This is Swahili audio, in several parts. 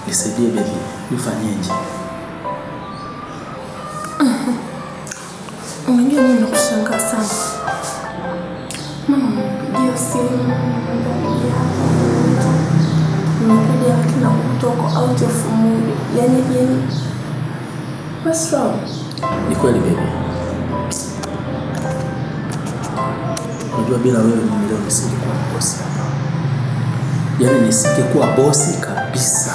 Nisaidie baby, nifanyeje? Unajua mimi nakushangaa sana. Mama mpigia simu namwambia nimekuja lakini nakuta uko out of mood. Yaani yaani what's wrong? Ni kweli baby. Unajua bila wewe mimi leo nisingekuwa bosi hapa. Yaani nisingekuwa bosi kabisa.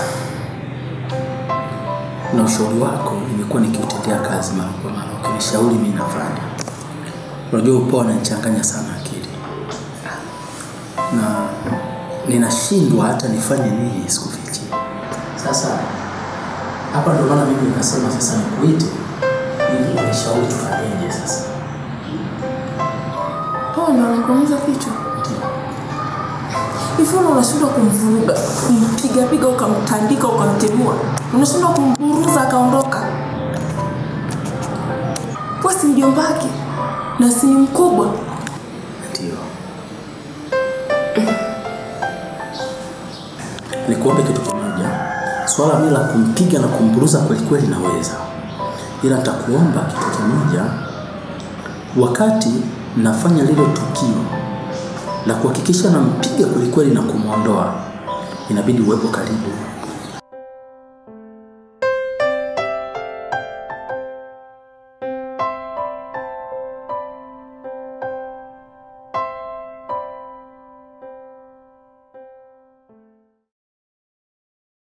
Na ushauri wako nimekuwa nikiutendea kazi mara kwa mara, ukinishauri mimi nafanya. Unajua upo unanichanganya sana akili, na ninashindwa hata nifanye nini sikufichi. Sasa hapa ndo maana mimi nikasema sasa nikuite ili unishauri tufanyeje sasa. Oh, ndo anakuumiza kichwa. Hivi una unashindwa kumvuruga, kumpiga piga, ukamtandika, ukamtemua, unashindwa kumburuza akaondoka. Wewe si mjomba wake na si ni mkubwa. Ndio. Nikuombe kitu kimoja. Swala mimi la kumpiga na kumburuza kweli kweli naweza, ila nitakuomba kitu kimoja. Wakati nafanya lile tukio la kuhakikisha nampiga kweli kweli na kumwondoa, inabidi uwepo karibu